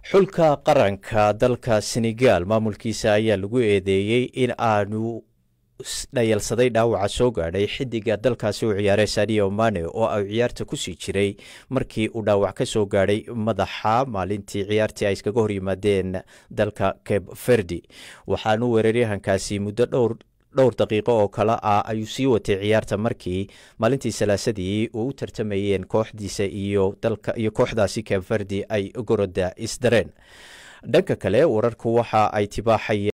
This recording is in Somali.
xulka qaranka dalka senegal maamulkiisa ayaa lagu eedeeyey in aanu dhayalsaday dhaawaca soo gaadhay xidiga dalkaasi u ciyaaray sadio mane oo ay ciyaarta kusii jiray markii uu dhaawac ka soo gaadhay madaxa maalintii ciyaartii ay iskaga hor yimaadeen dalka cape verdi waxaanu weeraryahankaasi muddo dhowr dhowr daqiiqo oo kale ah ayuu sii watay ciyaarta markii maalintii salaasadii uu u tartamayeen kooxdiisa iyo dalka iyo kooxdaasi cape verdi ay goroda isdareen dhanka kale wararku waxa ay tibaaxayeen